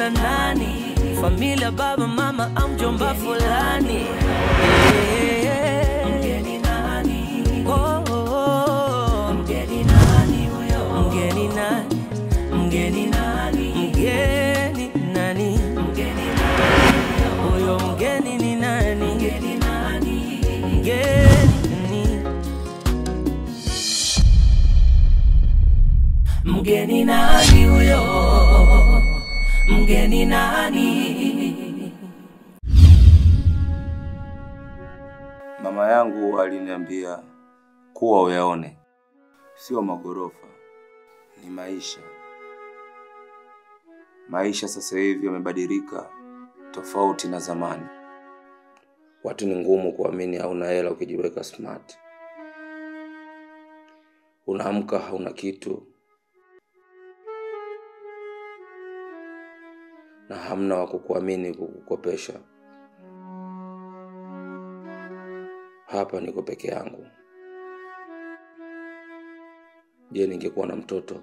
wana nani familia baba mama au mjomba fulani mgeni nani oh, oh, oh. mgeni nani huyo mgeni nani mgeni nani mgeni nani mgeni nani huyo mgeni ni nani mgeni nani mgeni mgeni nani huyo mgeni nani Mama yangu aliniambia kuwa uyaone, sio magorofa, ni maisha. Maisha sasa hivi yamebadilika tofauti na zamani. Watu ni ngumu kuamini hauna hela ukijiweka smart. Unaamka hauna kitu na hamna wa kukuamini kukukopesha. Hapa niko peke yangu. Je, ningekuwa na mtoto?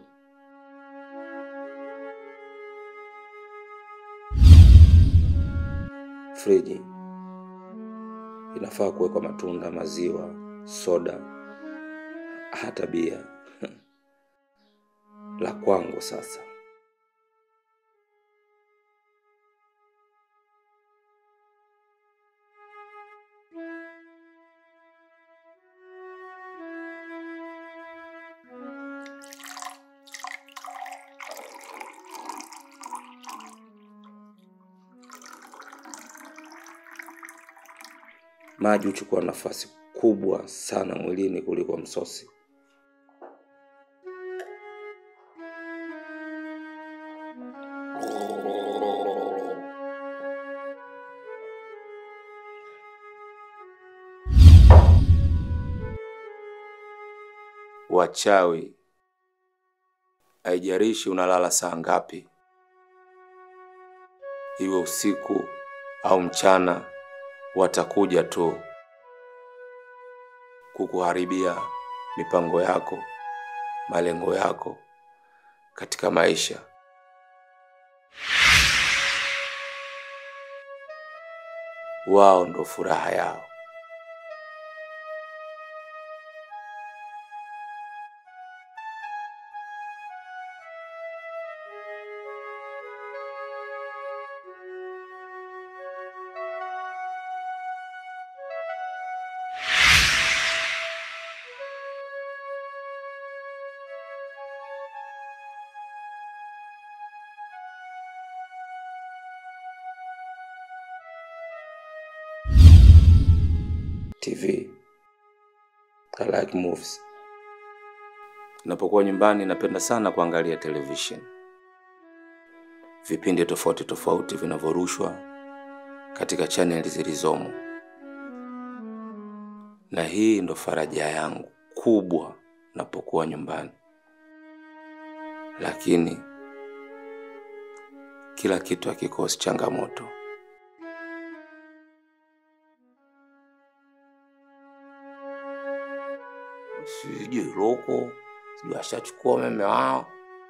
Friji inafaa kuwekwa matunda, maziwa, soda, hata bia. La kwangu sasa. Maji huchukua nafasi kubwa sana mwilini kuliko msosi. Wachawi, haijalishi unalala saa ngapi, iwe usiku au mchana, watakuja tu kukuharibia mipango yako, malengo yako katika maisha. Wao ndo furaha yao. TV. I like movies. Napokuwa nyumbani napenda sana kuangalia television. Vipindi tofauti tofauti vinavyorushwa katika chaneli zilizomo. Na hii ndo faraja yangu kubwa napokuwa nyumbani. Lakini kila kitu hakikosi changamoto. sijui roko sijui ashachukua umeme wao.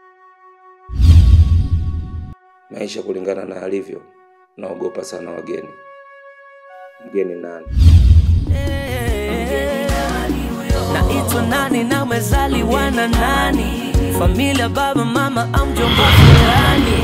Maisha kulingana na alivyo, naogopa sana wageni. Mgeni nani? naitwa nani na umezaliwa na nani familia baba mama au mjomba fulani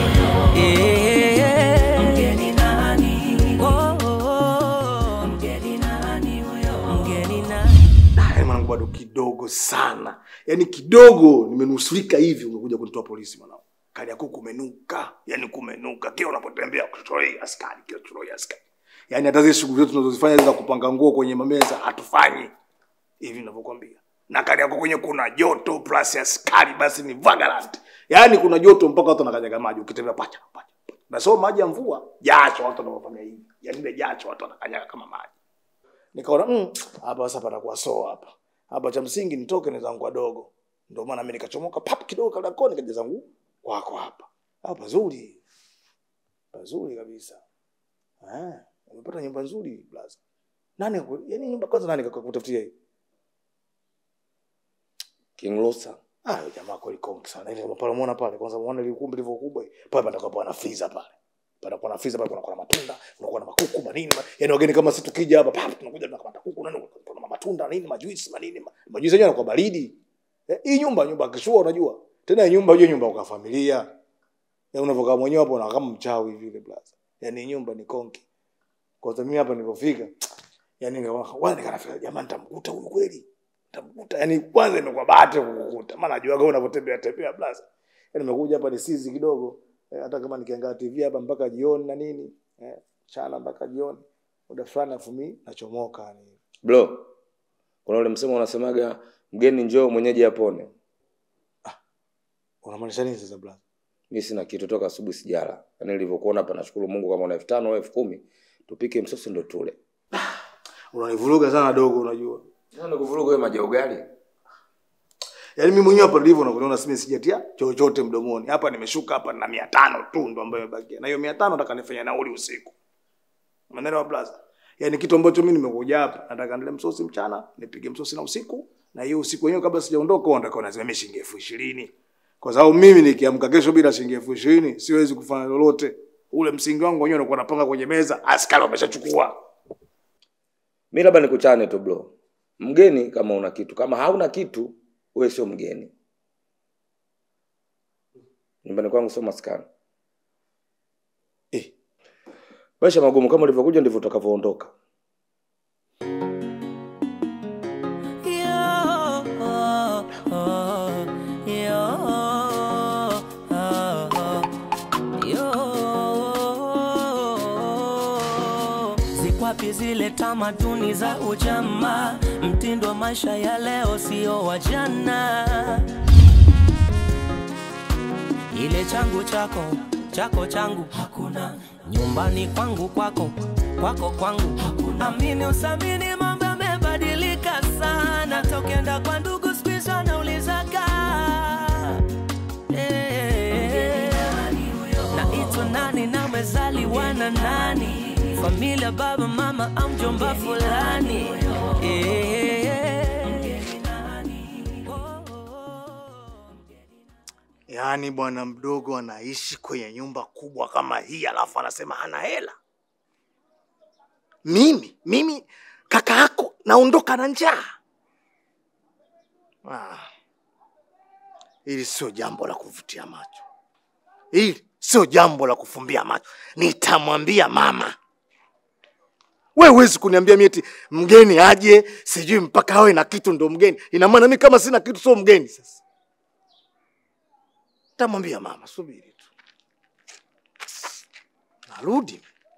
Eh, mgeni nani Oh, oh, oh. mgeni nani huyo mgeni nani Yaani mwanangu bado kidogo sana, yaani kidogo nimenusurika hivi, umekuja kunitoa polisi mwanangu. Kali yako kumenuka, yaani kumenuka, kila unapotembea kuchoroi askari, kila kuchoroi askari. Yaani hata zile shughuli zetu tunazozifanya za kupanga nguo kwenye mameza hatufanyi hivi ninavyokuambia. Na kali yako kwenye kuna joto plus askari, basi ni vagabond. Yaani kuna joto mpaka watu wanakanyaga maji ukitembea pacha pacha. pacha. Na sio maji ya mvua, jasho watu wanafanya hivi. Yaani ile jasho watu wanakanyaga kama maji nikaona mm, hapa sasa patakuwa so hapa hapa cha msingi nitoke ni zangu wadogo ndio maana mimi nikachomoka pap kidogo kabla koni kaja zangu kwako hapa hapa pazuri pazuri kabisa eh umepata nyumba nzuri blaza nani aku- yaani nyumba kwanza nani kakutafutia hii King Lusa. ah huyo jamaa kweli konki sana ile pale muona pale kwanza muone ile ukumbi lilivyo kubwa pale patakuwa pana freezer pale panakuwa na freezer pale kunakuwa na matunda kunakuwa na makuku manini ma, yani wageni kama sisi tukija hapa pap tunakuja tunakamata kuku nani kuna matunda nini majuisi manini ma, majuisi yenyewe yanakuwa baridi eh, hii nyumba nyumba kishua unajua tena hii nyumba hiyo nyumba kwa familia ya unavokaa mwenyewe hapo unakaa kama mchawi vile blaza yani nyumba ni konki kwa sababu mimi hapa nilipofika yani nikaona nikanafika jamani nitamkuta huyu kweli nitamkuta yani kwanza imekuwa bahati kukukuta maana najua kama unavyotembea tembea blaza yani nimekuja hapa ni sizi kidogo eh, hata kama nikiangalia TV hapa mpaka jioni na nini eh, chana mpaka jioni muda fulani afu mimi nachomoka yani bro kuna ule msemo unasemaga mgeni njoo mwenyeji apone unamaanisha nini sasa blaza mi sina kitu toka asubuhi sijala yaani nilivyokuona hapa nashukuru mungu kama una elfu tano au elfu kumi tupike msosi ndo tule unanivuruga sana dogo unajua kuvuruga wewe maji ya ugali yaani mimi mwenyewe hapa nilivyo nakuona simi sijatia chochote mdomoni hapa nimeshuka hapa na mia tano tu ndo ambayo imebakia na hiyo mia tano nataka nifanye nauli usiku umeelewa blaza yaani kitu ambacho mimi nimekuja hapa nataka nile msosi mchana nipige msosi na usiku na hiyo usiku wenyewe kabla sijaondoka huwa nataka nazima shilingi elfu ishirini kwa sababu mimi nikiamka kesho bila shilingi elfu ishirini siwezi kufanya lolote ule msingi wangu wenyewe unakuwa napanga kwenye meza askari wameshachukua mi labda nikuchane tu bro mgeni kama una kitu kama hauna kitu wewe sio mgeni nyumbani kwangu sio maskani eh, maisha magumu kama ulivyokuja ndivyo utakavyoondoka Zikwapi zile tamaduni za ujamaa? Mtindo wa maisha ya leo sio wa jana. Ile changu chako chako changu hakuna, nyumbani kwangu kwako kwako kwangu hakuna. Amini usamini, mambo yamebadilika sana, tokenda kwa ndugu siku hizi wanaulizaga Eh, naitwa nani na umezaliwa na nani familia baba mama au mjomba fulani Eh, yaani bwana mdogo anaishi kwenye nyumba kubwa kama hii alafu anasema hana hela mimi mimi kaka yako naondoka na njaa ah. hili sio jambo la kuvutia macho hili sio jambo la kufumbia macho nitamwambia mama we huwezi kuniambia mi eti mgeni aje sijui mpaka awe na kitu ndo mgeni ina maana mi kama sina kitu sio mgeni sasa tamwambia mama subiri tu narudi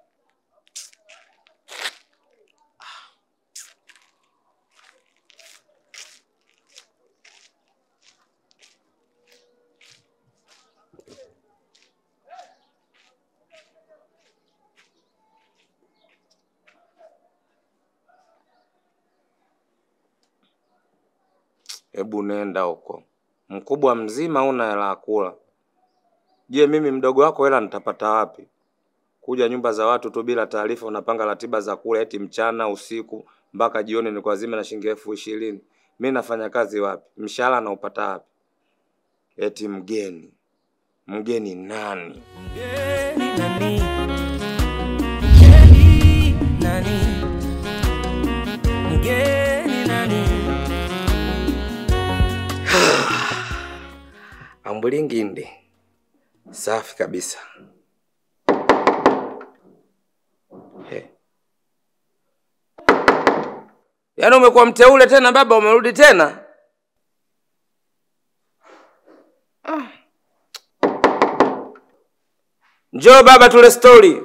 hebu nenda huko mkubwa mzima una hela ya kula je mimi mdogo wako hela nitapata wapi kuja nyumba za watu tu bila taarifa unapanga ratiba za kula eti mchana usiku mpaka jioni ni kwa zima na shilingi elfu ishirini mi nafanya kazi wapi mshahara naupata wapi eti mgeni mgeni nani mgeni nani? Mgeni nani? Mgeni nani? ambulingindi safi kabisa He. yaani umekuwa mteule tena baba umerudi tena Ah. njoo baba tule stori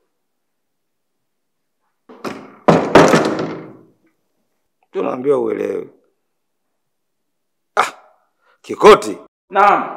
tunaambiwa uelewe ah, kikoti Naam.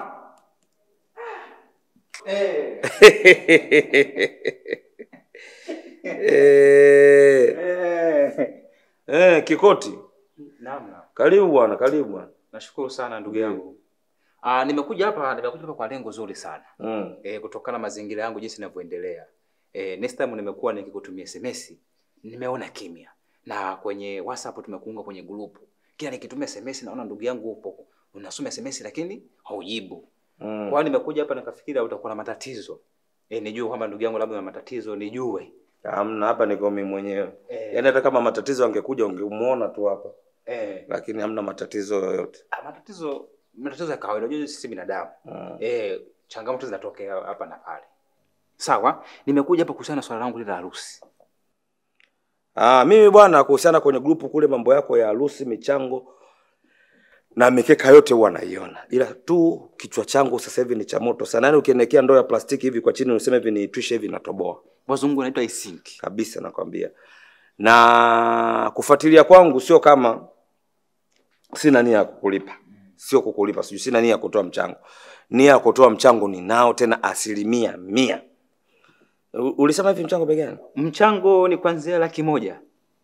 Eh, eh, Kikoti, Naam, naam. karibu bwana, karibu bwana. Nashukuru sana ndugu yangu. Ah, nimekuja hapa nimekuja hapa kwa lengo zuri sana. Mm. Eh, kutokana na mazingira yangu jinsi ninavyoendelea. Eh, next time nimekuwa nikikutumia SMS, nimeona kimya. Na kwenye WhatsApp tumekuunga kwenye grupu. Kila nikitumia SMS naona ndugu yangu upo. Unasoma SMS lakini haujibu. Mm. Kwa hiyo nimekuja hapa nikafikiri utakuwa na matatizo. e, nijue kwamba ndugu yangu labda na matatizo nijue Hamna, hapa niko mimi mwenyewe. Eh. Yaani hata kama matatizo angekuja ungemuona tu hapa, e, lakini hamna matatizo yoyote. matatizo matatizo ya kawaida unajua sisi binadamu Mm. e, changamoto zinatokea hapa na pale sawa nimekuja hapa kuhusiana na swala langu lile la harusi Ah, mimi bwana, kuhusiana kwenye grupu kule, mambo yako ya harusi, michango na mikeka yote huwa naiona, ila tu kichwa changu sasa hivi ni cha moto sana. Yaani ukiniwekea ndoo ya plastiki hivi kwa chini useme hivi niitwishe hivi, natoboa wazungu wanaitwa isinki kabisa, nakwambia. Na kufuatilia kwangu sio kama sina nia ya kukulipa, sio kukulipa, sijui sina nia ya kutoa mchango. Nia ya kutoa mchango ninao, tena asilimia mia. U- Ulisema hivi mchango bei gani? mchango ni kuanzia laki moja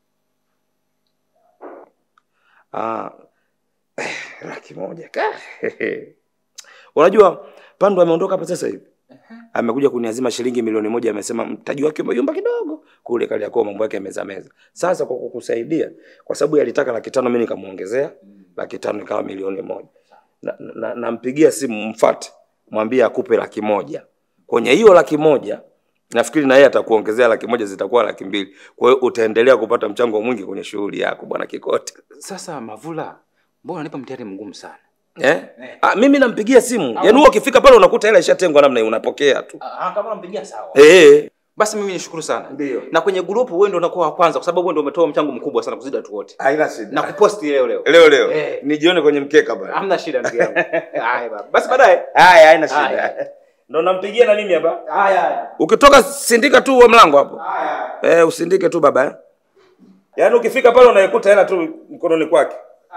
Ah, eh, laki moja ka unajua Pandu ameondoka hapa sasa hivi, amekuja kuniazima shilingi milioni moja. Amesema mtaji wake umeyumba kidogo kule Kariakoo, mambo yake meza meza. Sasa kwa kukusaidia, kwa sababu yalitaka laki tano, mimi nikamuongezea laki tano, ikawa milioni moja. Nampigia na, na nampigia simu, mfate, mwambie akupe laki moja. Kwenye hiyo laki moja nafikiri na yeye atakuongezea laki moja, zitakuwa laki mbili. Kwa hiyo utaendelea kupata mchango mwingi kwenye shughuli yako, bwana Kikote. sasa mavula mbona unanipa mtihani mgumu sana Eh? Ah, mimi nampigia simu. Yaani wewe ukifika pale unakuta hela ishatengwa namna hiyo unapokea tu. Ah, kama unampigia sawa Eh. basi mimi nishukuru sana Ndio. na kwenye grupu wewe ndio unakuwa wa kwanza kwa sababu wewe ndio umetoa mchango mkubwa sana kuzidi watu wote Haina shida. na kuposti leo leo leo leo Eh. nijione kwenye mkeka bwana. hamna shida ndugu yangu haya baba basi baadaye Haya, haina Haya. shida. Ndo nampigia na mimi hapa. haya haya Ukitoka sindika tu wa mlango hapo. Eh, usindike tu baba. eh. Yaani ukifika pale unaikuta hela tu mkononi kwake.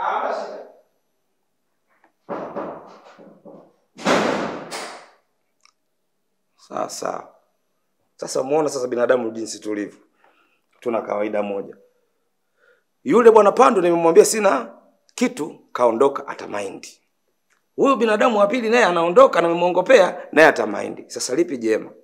Sawa sawa. Sasa muona sasa binadamu jinsi tulivyo. Tuna kawaida moja. Yule bwana Pando nimemwambia sina kitu, kaondoka atamaindi. Huyu binadamu wa pili naye anaondoka na nimemwongopea naye atamaindi. Sasa lipi jema?